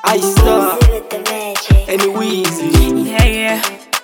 I star, Exhibit the magic. and Weezy. Yeah, yeah.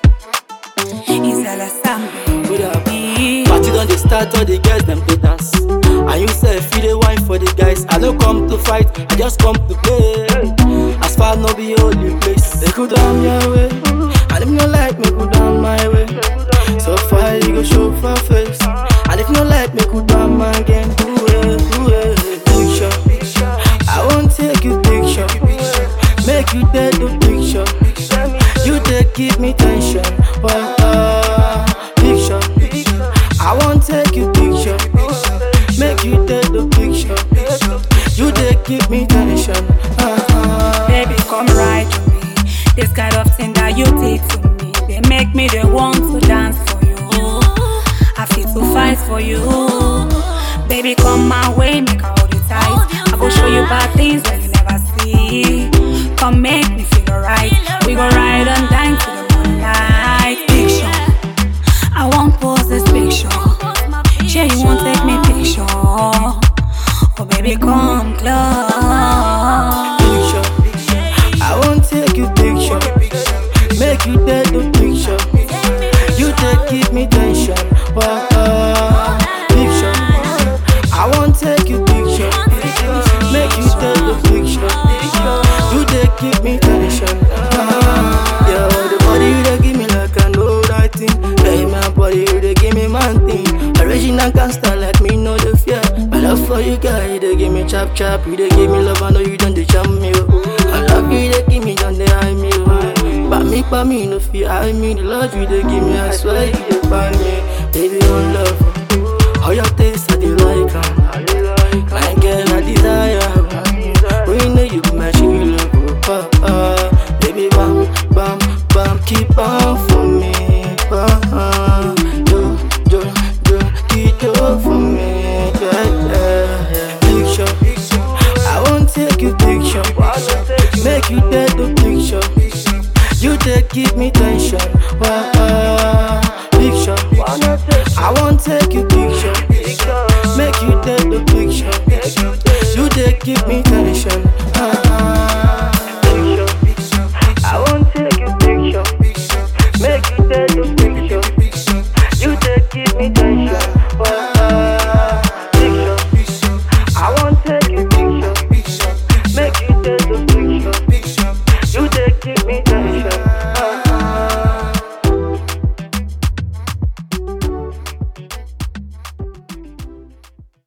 Isala Sambe. What up? Party done they start, all the girls them they dance. And you say feel the wine for the guys. I don't come to fight, I just come to play. As far no be holy place, they go down your way. And if you no like me, go down my way. So far you go show for face. And if you no like me, go down my again. Ooh, eh, ooh, eh. Picture, I won't take you picture. Make you take the picture. You take give me tension. Well, uh, picture. I won't take you picture. Make you take the picture. You take give me tension. Uh, Baby, come right to me. This kind of thing that you take to me, they make me the want to dance for you. I feel to fight for you. Baby, come my way, make I hold you tight. I go show you bad things that you never see. Come make me feel alright. We go ride and dine to the moonlight. Picture, I won't pose this picture. Yeah, you won't take me picture. Oh, baby, come close. picture. I won't take you picture. Make you take the picture. You take give me tension. Well, uh, picture. I won't take you picture. Make you take the picture. You take give me tension. Uh, yeah, the body you dey give me like I know that thing. Hey, my body you dey give me man thing. Original gangster like me, no the fear. My love for you, girl, you dey give me chop chop. You dey give me love, I know you don't dey jam me. Oh. I love you, dey give me, don't dey hide me. Oh. But me, but me, no fear, I me. The love you dey give me, I swear you dey find me. Baby, on love. How your taste, I dey like 'em. My girl, I desire. We know you be my sugar, uh, uh, baby, bam, bam, bam, keep on for me, uh, uh, do, do, do, keep on for me, yeah, yeah, yeah. Picture, I won't take you picture, make you take the picture, you take give me tension, uh, uh, picture, I won't take you picture, make you take the picture, you take give me tension, uh, uh,